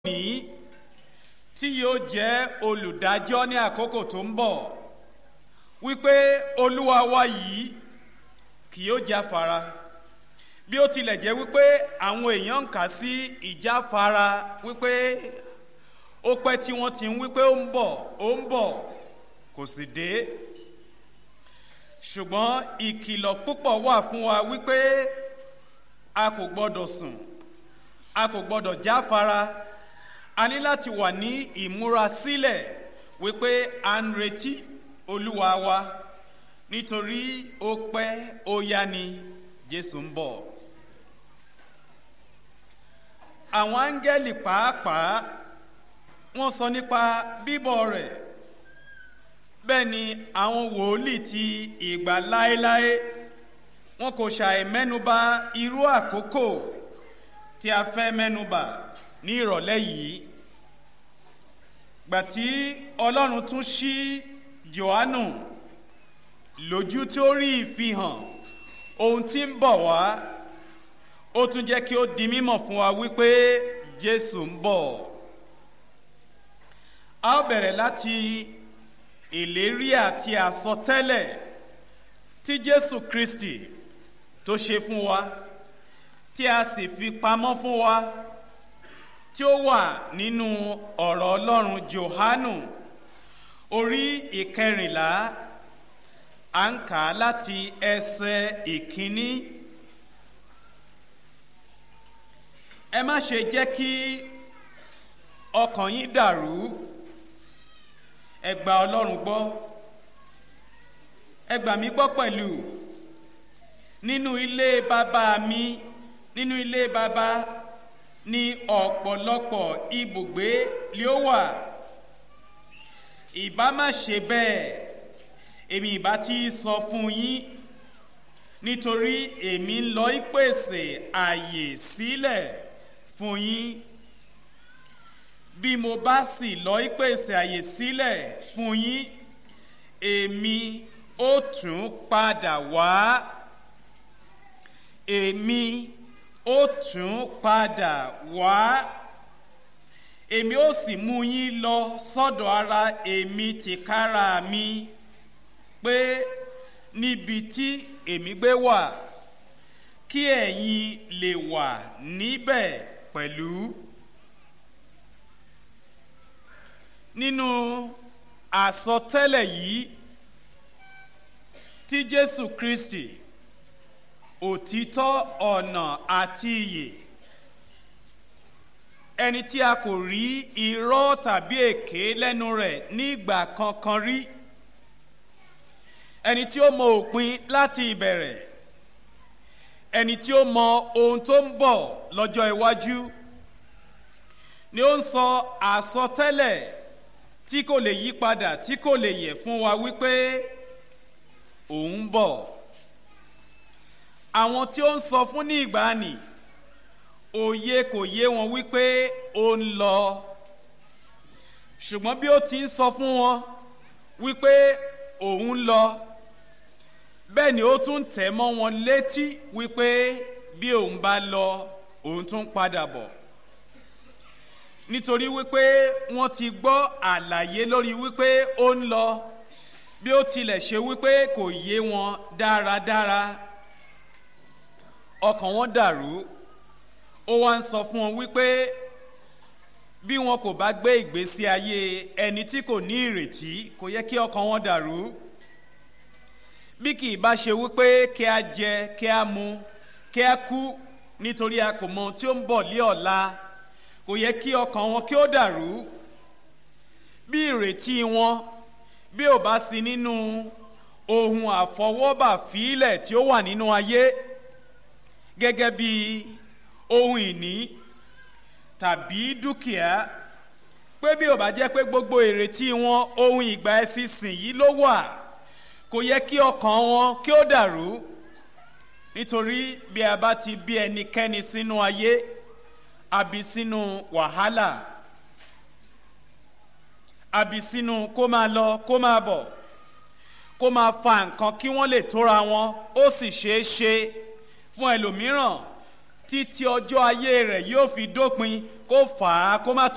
ní tí yóò jẹ́ olùdájọ́ ní àkókò tó ń bọ̀ wípé olúwa wa yìí kì yóò jáfara bí ó tilẹ̀ jẹ́ wípé àwọn èèyàn ń kà sí ìjáfara wípé ó pẹ́ tí wọ́n ti ń wípé ó ń bọ̀ ó ń bọ̀ kò sì dé ṣùgbọ́n ìkìlọ̀ púpọ̀ wà fún wa wípé a kò gbọ́dọ̀ sùn a kò gbọ́dọ̀ jáfara a ní láti wà ní ìmúrasílẹ̀ wípé à ń retí olúwa wa nítorí ó pẹ́ ó yá ni jésù ń bọ̀ àwọn áńgẹ́lì pàápàá wọ́n sọ nípa bíbọ̀ rẹ̀ bẹ́ẹ̀ ni àwọn wòlíì ti ìgbà láéláé wọn kò ṣàì mẹ́nuba irú àkókò tí a fẹ́ mẹ́nuba ní ìrọ̀lẹ́ yìí gbàtí ọlọ́run tún ṣí johannu lójú tí ó rí ìfihàn ohun tí ń bọ̀ wá ó tún jẹ́ kí ó di mímọ̀ fún wa wípé jésù ń bọ̀ a ó bẹ̀rẹ̀ láti ìlérí àti àsọtẹ́lẹ̀ tí jésù kristi tó ṣe fún wa tí a sì fi pamọ́ fún wa tí ó wà nínú ọ̀rọ̀ ọlọ́run johanu orí ìkẹrìnlá à ń kà á láti ẹsẹ̀ ìkíní ẹ má ṣe jẹ́ kí ọkàn yín dàrú ẹ gba ọlọ́run gbọ́ ẹ gbà mí gbọ́ pẹ̀lú nínú ilé bàbá mi nínú ilé bàbá ní ọ̀pọ̀lọpọ̀ ibùgbé lé ó wà ìbá má ṣe bẹ́ẹ̀ èmi ìbá ti sọ fún yín nítorí èmi ń lọ ìpèsè àyè sílẹ̀ fún yín bí mo bá sì lọ ìpèsè àyè sílẹ̀ fún yín èmi ó tún padà wá èmi ó tún padà wá èmi ó sì mú yín lọ sọ́dọ̀ ara èmi tìkára mi pé níbi tí èmi gbé wà kí ẹ̀yin lè wà níbẹ̀ pẹ̀lú. nínú àsọtẹ́lẹ̀ yìí tí jésù kristi òtítọ́ ọ̀nà àti iyè ẹni tí a kò rí irọ́ tàbí èké lẹ́nu rẹ̀ nígbà kankan rí ẹni tí ó mọ òpin láti ìbẹ̀rẹ̀ ẹni tí ó mọ ohun tó ń bọ̀ lọ́jọ́ iwájú ni ó ń sọ àsọtẹ́lẹ̀ tí kò lè yí padà tí kò lè yẹ fún wa wípé òun bọ̀ àwọn tí ó ń sọ fún ní ìgbàanì òye kò yé wọn wípé ó ń lọ ṣùgbọ́n bí ó ti ń sọ fún wọn wípé òun lọ bẹ́ẹ̀ ni ó tún tẹ̀ mọ́ wọn létí wípé bí òun bá lọ òun tún padà bọ̀ nítorí wípé wọ́n ti gbọ́ àlàyé lórí wípé ó ń lọ bí ó tilẹ̀ ṣe wípé kò yé wọn dáradára ọkàn wọn dàrú ó wá ń sọ fún wọn wípé bí wọn kò bá gbé ìgbésí ayé ẹni tí kò ní ìrètí kò yẹ kí ọkàn wọn dàrú bí kì í bá ṣe wípé kí a jẹ kí a mu kí a kú nítorí a kò mọ ohun tí ó ń bọ̀ lé ọ̀la kò yẹ kí ọkàn wọn kí ó dàrú bí ìrètí wọn bí ò bá sí nínú ohun àfọwọ́bà fílẹ̀ tí ó wà nínú ayé gẹ́gẹ́ bí ohun ìní tàbí dúkìá pé bí ò bá jẹ́ pé gbogbo ìrètí wọn ohun ìgbà ẹ̀sìnsìn yìí ló wà kò yẹ kí ọkàn wọn kí ó dàrú nítorí bí a bá ti bí ẹnikẹ́ni sínú ayé àbí sínú wàhálà àbí sínú kó máa lọ kó máa bọ̀ kó máa fa nǹkan kí wọ́n lè tóra wọn ó sì ṣeé ṣe fún ẹlòmíràn títí ọjọ́ ayé rẹ̀ yóò fi dópin kó fà á kó má